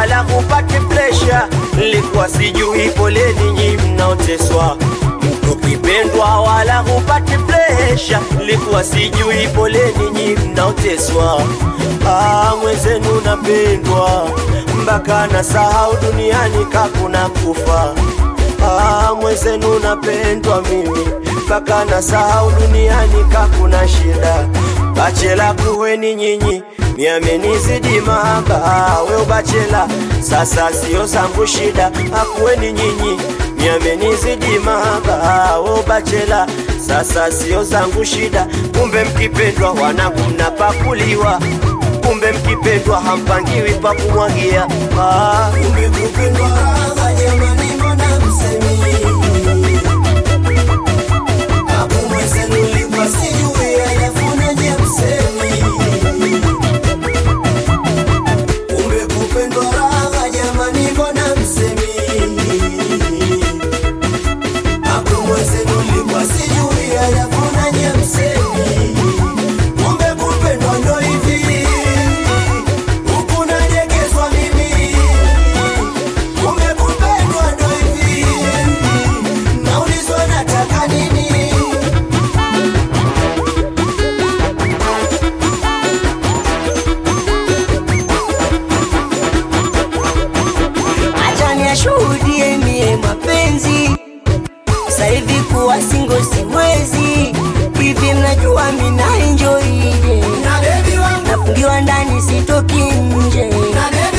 wala hupati presha. Nilikuwa sijui, poleni nyi mnaoteswa ukipendwa wala hupati presha. Nilikuwa sijui, poleni nyi mnaoteswa. Ah, mwenzenu napendwa mpaka na sahau duniani kakuna kufa. Ah, mwenzenu napendwa mimi mpaka na sahau duniani kakuna shida. Bachela kuweni nyinyi miamenizidi mahaba, we ubachela sasa sio zangu shida. Akuweni nyinyi miamenizidi mahaba, we ubachela sasa sio zangu shida. Kumbe mkipendwa wanangu mnapakuliwa, kumbe mkipendwa hampangiwi pa kumwagia. Ah, Kumbe kupendwa raha jamani, mbona msemi? Hapo mwenzenu nilikuwa sijui, alafu naje msemi. Kumbe kupendwa raha jamani, mbona msemi? Hapo mwenzenu nilikuwa sijui, alafu naje msemi. Kumbe kupendwa ndo hivi, huku nadekezwa mimi Kumbe kupendwa ndo hivi, naulizwa nataka nini? acha niashuhudie mie mapenzi sasa hivi kuwa singo siwezi hivi mnajua mina enjoy Na bebi wangu, nafungiwa ndani sitoki nje na bebi